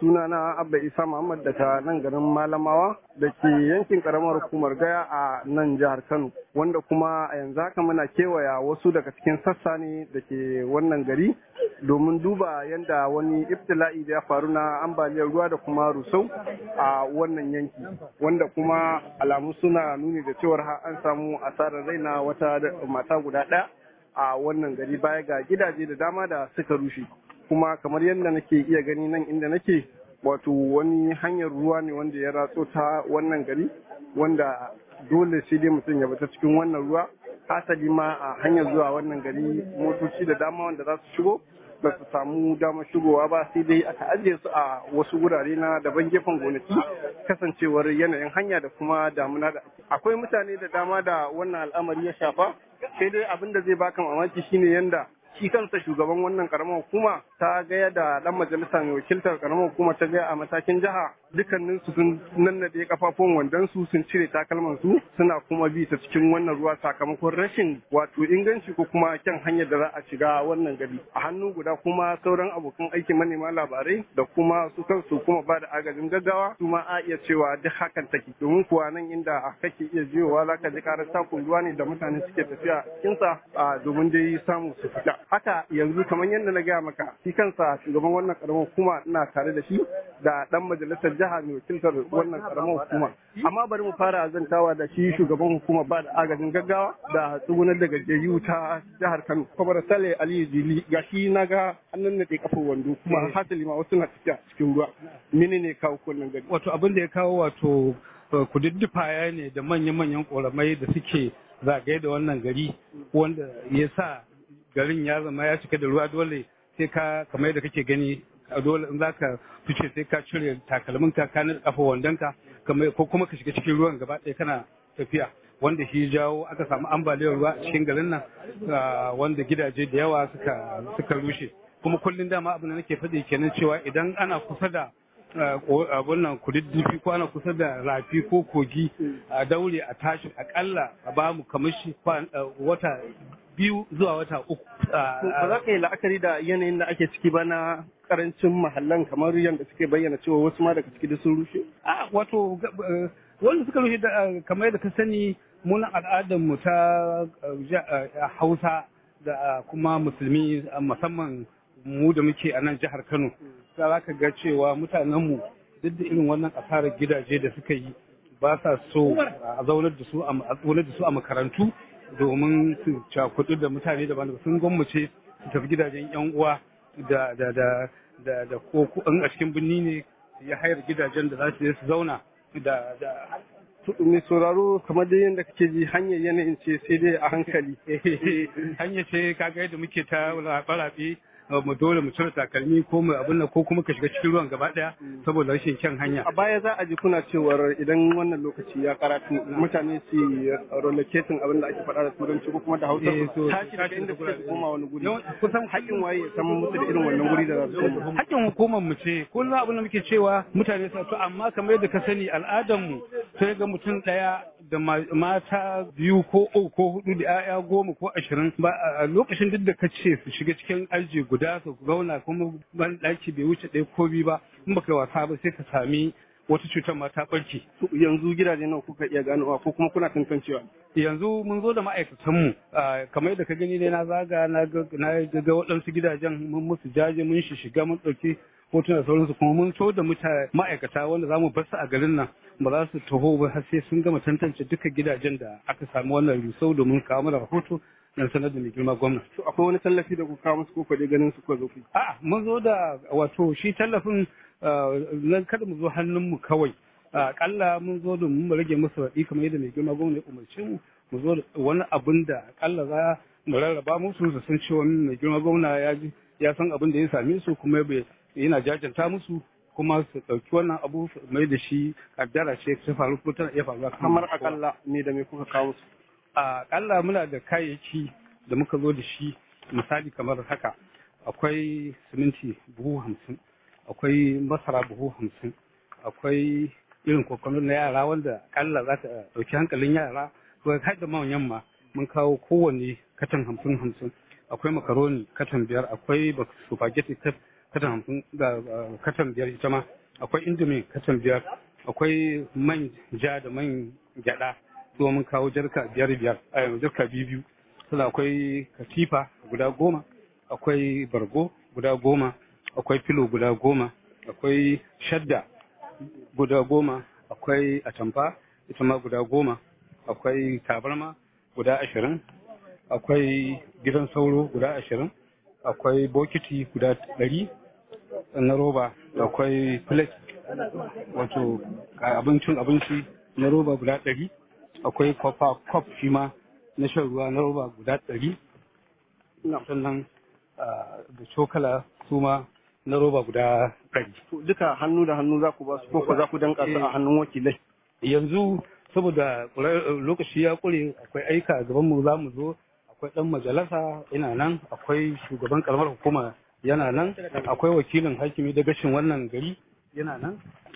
sunana Abba Isa Muhammad daga nan garin Malamawa da ke yankin karamar hukumar Gaya a nan jihar Kano wanda kuma a yanzu haka muna kewaya wasu daga cikin sassa ne da ke wannan gari domin duba yadda wani ibtila'i da ya faru na ambaliyar ruwa da kuma rusau a wannan yanki wanda kuma alamu suna nuni da cewar an samu asarar rai na wata mata guda ɗaya a wannan gari baya ga gidaje da dama da suka rushe kuma kamar yadda nake iya gani nan inda nake wato wani hanyar ruwa ne wanda ya ratso ta wannan gari wanda dole sai dai mutum ya bata cikin wannan ruwa hasali ma a hanyar zuwa wannan gari motoci da dama wanda za su shigo ba su samu damar shigowa ba sai dai aka ajiye su a wasu wurare na daban gefen gonaki kasancewar yanayin hanya da kuma damuna da akwai mutane da dama da wannan al'amari ya shafa sai dai abin da zai baka mamaki shine yanda shi kansa shugaban wannan karamar hukuma ta gaya da dan majalisa mai wakiltar karamar hukuma ta gaya a matakin jiha dukkanin su sun nannade kafafun wandon su sun cire takalman su suna kuma bi ta cikin wannan ruwa sakamakon rashin wato inganci ko kuma kyan hanyar da za a shiga wannan gari a hannu guda kuma sauran abokan aikin manema labarai da kuma su kansu kuma ba da agajin gaggawa su ma a iya cewa duk hakan take domin kuwa nan inda kake iya jiyowa za ka ji karar takun ruwa ne da mutane suke tafiya cikinsa domin dai samu su fita haka yanzu kamar yadda na gaya maka shi kansa shugaban wannan karamar hukuma ina tare da shi da dan majalisar jiha mai wakiltar wannan karamar hukuma amma bari mu fara zantawa da shi shugaban hukuma ba da agajin gaggawa da tsugunar da gajiyayyu ta jihar Kano kamar Sale Aliyu Jili ga shi na ga hannun na kafar wando kuma hasali ma wasu na tafiya cikin ruwa menene kawo wannan gari wato abin da ya kawo wato kududdufaya ne da manya-manyan ƙoramai da suke zagaye da wannan gari wanda ya sa garin ya zama ya cika da ruwa dole sai ka kamar yadda kake gani dole in zaka fice sai ka cire takalmin ka ka kafa wandonka kamar ko kuma ka shiga cikin ruwan gaba ɗaya kana tafiya wanda shi jawo aka samu ambaliyar ruwa a cikin garin nan wanda gidaje da yawa suka suka rushe kuma kullum dama abin da nake faɗi kenan cewa idan ana kusa da abun nan kududdufi ko ana kusa da rafi ko kogi a daure a tashi akalla a bamu kamar shi wata biyu zuwa wata uku. Ba za ka yi la'akari da yanayin da ake ciki ba na karancin mahallan kamar yadda suke bayyana cewa wasu ma daga ciki da sun rushe? A wato wanda suka rushe kamar yadda ka sani munan al'adar mu ta Hausa da kuma musulmi musamman mu da muke a nan jihar Kano. Za ka ga cewa mutanenmu duk da irin wannan asarar gidaje da suka yi ba sa so a zaunar da su a makarantu domin su cakudu da mutane daban sun gwammace su tafi gidajen yan uwa da da da da da ko in a cikin birni ne ya hayar gidajen da za su je su zauna da da mai sauraro kamar da yadda kake ji hanyar yanayin ce sai dai a hankali hanya ce kaga yadda muke ta rabe mu dole mu cire takalmi ko mu abin nan ko kuma ka shiga cikin ruwan gaba daya saboda rashin kyan hanya a baya za a ji kuna cewar idan wannan lokaci ya karatu mutane su relocating abin da ake faɗa da turanci ko kuma da hausa tashi daga inda suke su koma wani guri kusan haƙƙin waye ya san musu da irin wannan guri da za su koma haƙƙin hukumar mu ce kullum abin da muke cewa mutane su to amma kamar yadda ka sani al'adar mu sai ga mutum ɗaya da mata biyu ko uku ko hudu da 'ya'ya goma ko ashirin ba a lokacin duk da ka ce su shiga cikin aji guda su zauna kuma ban ɗaki bai wuce ɗaya ko biyu ba in baka wasa ba sai ka sami wata cutar ma ta ɓarke. yanzu gidaje nawa kuka iya ganowa ko kuma kuna tantancewa yanzu mun zo da ma'aikatanmu kamar yadda ka gani ne na zaga na ga waɗansu gidajen mun musu jaje mun shi shiga mun ɗauki hotuna da sauransu kuma mun so da mutane ma'aikata wanda za mu bar su a garin nan ba za su taho ba har sai sun gama tantance duka gidajen da aka samu wannan rusau domin kawo mana rahoto dan sanar da mai girma gwamna. To akwai wani tallafi da kuka musu ko dai ganin su ko zo A'a mun zo da wato shi tallafin nan kada mu zo hannun mu kawai. Akalla mun zo da mu rage musu raɗi kamar yadda mai girma gwamna ya umarce mu mu zo da wani abin da akalla za mu rarraba musu su san cewa mai girma gwamna ya ji ya san abin da ya same su kuma yana jajanta musu kuma su ɗauki wannan abu mai da shi kaddara ce ta faru ko tana iya faruwa kamar akalla ne da me kuka kawo su a akalla muna da kayayyaki da muka zo da shi misali kamar haka akwai siminti buhu hamsin akwai masara buhu hamsin akwai irin kokono na yara wanda akalla za ta ɗauki hankalin yara ko har da manyan ma mun kawo kowanne katan hamsin hamsin akwai makaroni katan biyar akwai spaghetti katan hamsin da katan biyar ita ma akwai indomi katan biyar akwai man ja da man gyada su mun kawo jarka biyar biyar jarka biyu biyu sannan akwai katifa guda goma akwai bargo guda goma akwai filo guda goma akwai shadda guda goma akwai atamfa ita ma guda goma akwai tabarma guda ashirin akwai gidan sauro guda ashirin akwai bokiti guda ɗari na roba akwai plate wato abincin abinci na roba guda ɗari akwai kwafa kwaf shi ma na shan ruwa na roba guda ɗari sannan da cokala su ma na roba guda ɗari. duka hannu da hannu za ku ba su ko za ku danka su a hannun wakilai yanzu saboda lokaci ya kure akwai aika a gaban mu za mu zo akwai dan majalisa ina nan akwai shugaban karamar hukuma yana nan akwai wakilin hakimi da gashin wannan gari yana nan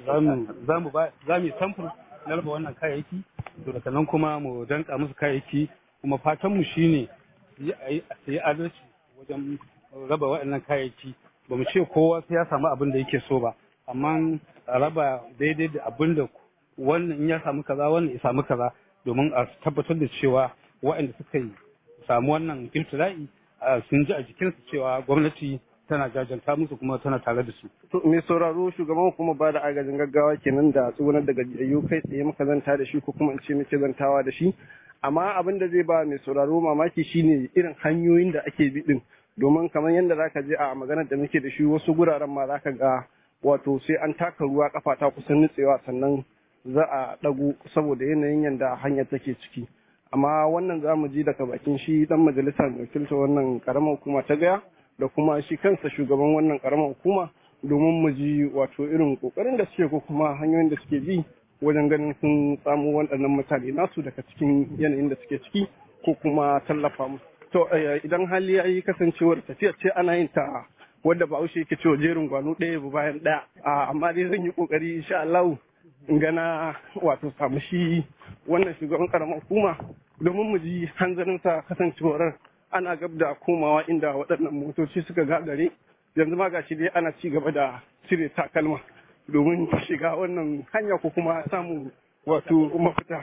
za mu ba za mu samfur na raba wannan kayayyaki to daga nan kuma mu danka musu kayayyaki kuma fatan mu shine a yi adalci wajen raba waɗannan kayayyaki ba mu ce kowa sai ya samu abin da yake so ba amma a raba daidai da abin da wannan in ya samu kaza wannan ya samu kaza domin a tabbatar da cewa waɗanda suka yi samu wannan iltila'i sun ji a jikinsu cewa gwamnati tana jajanta musu kuma tana tare da su. To mai sauraro shugaban kuma ba da agajin gaggawa kenan da tsugunar daga gajiyayyu kai tsaye muka zanta da shi ko kuma in ce muke zantawa da shi. Amma abin da zai ba mai sauraro mamaki shine irin hanyoyin da ake bi din domin kamar yadda zaka je a maganar da muke da shi wasu guraren ma zaka ga wato sai an taka ruwa kafa ta kusan nutsewa sannan za a ɗago saboda yanayin yadda hanyar take ciki amma wannan za mu ji daga bakin shi dan majalisa mai wakilta wannan karamar hukuma ta gaya da kuma shi kansa shugaban wannan karamar hukuma domin mu ji wato irin kokarin da suke ko kuma hanyoyin da suke bi wajen ganin sun samu waɗannan mutane nasu daga cikin yanayin da suke ciki ko kuma tallafa musu to idan hali ya yi kasancewar tafiya ce ana yin ta wadda bahaushe yake cewa jerin gwano ɗaya bayan ɗaya amma dai zan yi kokari insha Allah in gana wato samu shi wannan shugaban karamar hukuma domin mu ji hanzarinsa kasancewar ana gab da komawa inda waɗannan motoci suka gagare yanzu ma gashi dai ana ci gaba da cire takalma domin shiga wannan hanya ko kuma samun wato mafita.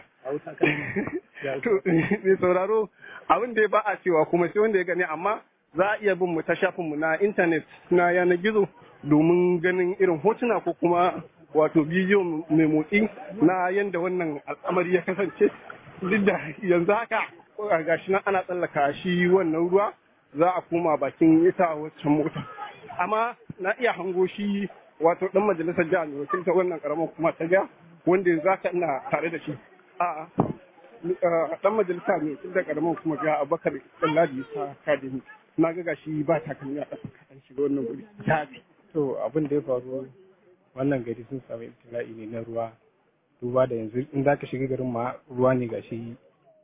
mai sauraro abin da ya ba a cewa kuma sai wanda ya gani amma za a iya bin mu ta shafinmu na intanet na yanar gizo domin ganin irin hotuna ko kuma wato bidiyo mai motsi na yadda wannan al'amari ya kasance duk da yanzu haka gashi nan ana tsallaka shi wannan ruwa za a koma bakin ita waccan mota amma na iya hango shi wato dan majalisar jihar mai wakilta wannan karamar kuma ta ga wanda yanzu haka ina tare da shi a dan majalisa mai wakilta karamar kuma ga abakar tsalladi ta kadimi na ga gashi ba takalmi a ƙasa kaɗan shiga wannan guri to abin da ya faru wannan gari sun samu ibtila'i ne na ruwa duba da yanzu in za ka shiga garin ma ruwa ne gashi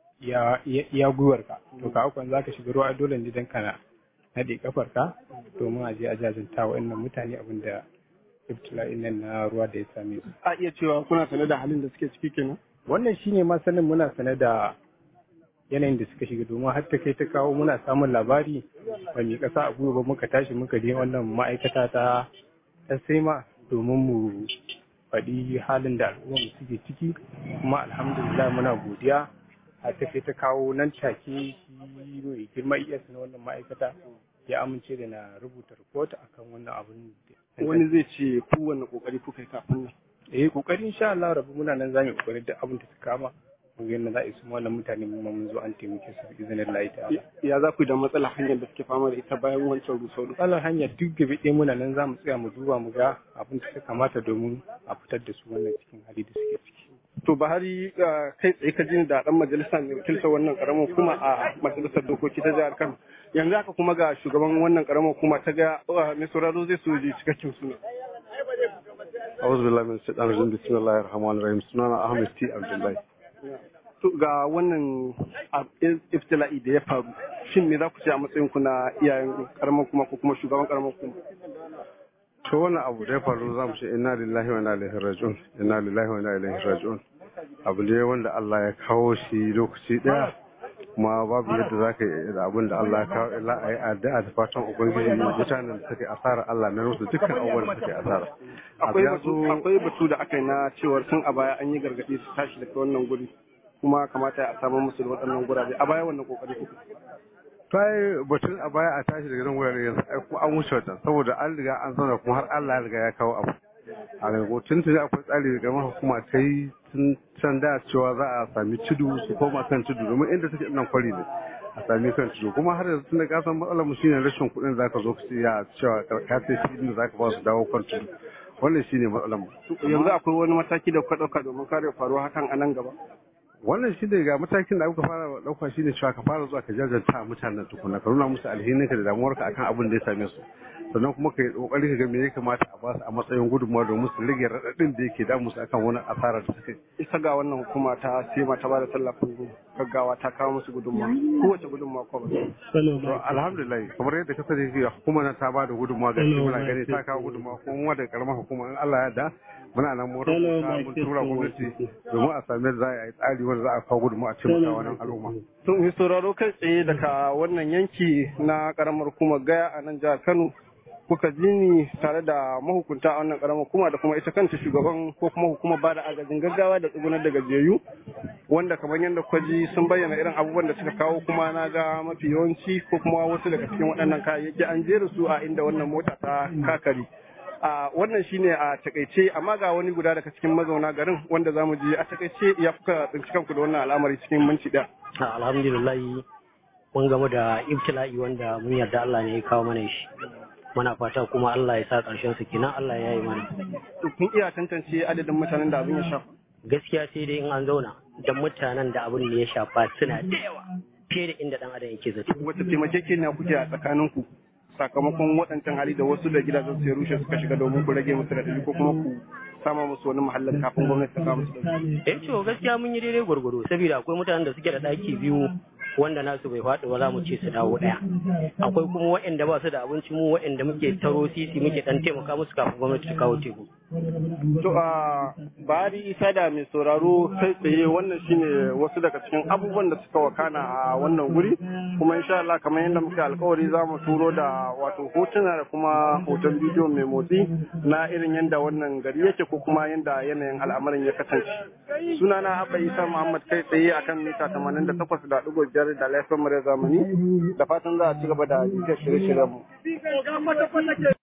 ya gwiwar ka to ka akwan za ka shiga ruwa dole ne dan kana naɗe kafar ka domin a je a jajanta wa'annan mutane abin da ibtila'i nan na ruwa da ya same su a iya cewa kuna sane da halin da suke ciki kenan wannan shine ma sanin muna sane da yanayin da suka shiga domin har ta kai ta kawo muna samun labari ba mai kasa a gwiwa ba muka tashi muka je wannan ma'aikata ta ta sema domin mu faɗi halin da al'ummar suke ciki kuma alhamdulillah muna godiya har ta kai ta kawo nan take shi mai girma iya na wannan ma'aikata ya amince da na rubuta report akan wannan abun wani zai ce kowanne kokari kuka yi kafin nan eh kokari insha Allah rabu muna nan zamu kokari da abin da ta kama mun ga yadda za a yi su wannan mutane mun mun zo an taimake su bi izinin Allah ta'ala ya za ku da matsala hanyar da suke fama da ita bayan wancan rusau matsalar hanya duk gabe ɗaya muna nan za mu tsaya mu duba mu ga abin da ta kamata domin a fitar da su wannan cikin hali da suke ciki to Buhari kai tsaye ka jin da dan majalisa mai wakilta wannan karamar hukuma a majalisar dokoki ta jihar Kano yanzu haka kuma ga shugaban wannan karamar hukuma ta ga mai sauraro zai so ji cikakken suna أعوذ بالله من الشيطان الرجيم بسم الله الرحمن الرحيم سنانا أحمد تي عبد الله to ga wannan iftila'i da ya faru shin me za ku ce a matsayin ku na iyayen karamar kuma ko kuma shugaban karamar kuma to wannan abu da ya faru za mu ce inna lillahi wa inna ilaihi raji'un inna lillahi wa inna ilaihi raji'un abu ne wanda Allah ya kawo shi lokaci daya kuma babu yadda za ka yi da abin da Allah ya kawo illa a yi addu'a da fatan ubangiji mutanen da suka yi asara Allah na musu dukkan abubuwan da suka yi asara akwai batu akwai batu da aka yi na cewar tun a baya an yi gargaɗi su tashi daga wannan guri kuma kamata a samu musu da waɗannan gurabe a baya wannan kokari kuka ta yi batun a baya a tashi daga nan wurare yanzu ai kuma an wuce wata saboda an riga an zauna kuma har Allah ya riga ya kawo abu a ga tun tuni akwai tsari daga maha hukuma ta yi tun can da cewa za a sami tudu su koma kan tudu domin inda take nan kwari ne a sami kan tudu kuma har yanzu tunda ka san matsalar mu shine rashin kuɗin zaka zo ka ya cewa ka sai filin da zaka ba su dawo kan tudu wannan shine matsalar mu yanzu akwai wani mataki da kuka ɗauka domin kare faruwa hakan a nan gaba wannan shi ne ga matakin da aka fara dauka shi ne cewa ka fara zuwa ka jajanta mutanen tukuna ka nuna musu alhininka da damuwarka akan abin da ya same su sannan kuma ka yi kokari ka ga me ya kamata a basu a matsayin gudunmawa domin su rage raɗaɗin da yake damu su akan wani asarar da suka isa ga wannan hukuma ta sema ta bada tallafin gaggawa ta kawo musu gudunmawa kowace gudunmawa ko ba to alhamdulillah kamar yadda ka sani hukumar nan ta bada gudunmawa ga shi muna gani ta kawo gudunmawa kuma mu da karamar hukuma in Allah ya yarda muna nan mu rubuta mun tura gwamnati domin a sami za a yi tsari wanda za a kawo gudunmawa a taimaka wannan al'umma sun yi sauraro kai tsaye daga wannan yanki na karamar hukumar gaya a nan jihar Kano kuka ji ni tare da mahukunta a wannan karamar hukuma da kuma ita kanta shugaban ko kuma hukumar ba da agajin gaggawa da tsugunar da gajiyayyu wanda kamar yadda kuka ji sun bayyana irin abubuwan da suka kawo kuma na ga mafi yawanci ko kuma wasu daga cikin waɗannan kayayyaki an jera su a inda wannan mota ta kakari a wannan shine a takaice amma ga wani guda daga cikin mazauna garin wanda zamu ji a takaice ya kuka tsinci kanku da wannan al'amari cikin minti ɗaya. alhamdulillah mun gamu da ibtila'i wanda mun yarda Allah ne ya kawo mana shi muna fata kuma Allah ya sa ƙarshen su kenan Allah ya yi mana To kun iya tantance adadin mutanen da abin ya shafa. gaskiya sai dai in an zauna da mutanen da abin da ya shafa suna da yawa fiye da inda dan adam yake zato Wata taimakekeniya kuke a tsakaninku sakamakon waɗancan hali da wasu da gidajen su ya rushe suka shiga domin ku rage musu raɗaɗi ko kuma ku sama musu wani mahallin kafin gwamnati ta kawo musu ɗauki. eh to gaskiya mun yi daidai gwargwado saboda akwai mutanen da suke da ɗaki biyu wanda nasu bai faɗi ba za mu ce su dawo ɗaya akwai kuma waɗanda ba su da abinci mu waɗanda muke taro sisi muke ɗan taimaka musu kafin gwamnati ta kawo teku To a Bari Isa da mai sauraro kai tsaye wannan shine wasu daga cikin abubuwan da suka wakana a wannan guri kuma insha Allah kamar yadda muka alkawari za mu turo da wato hotuna da kuma hoton bidiyo mai motsi na irin yadda wannan gari yake ko kuma yadda yanayin al'amarin ya kasance. Sunana Abba Isa Muhammad kai tsaye akan mita 88.5 da laifin murya zamani da fatan za a ci gaba da jika shirye-shiryenmu.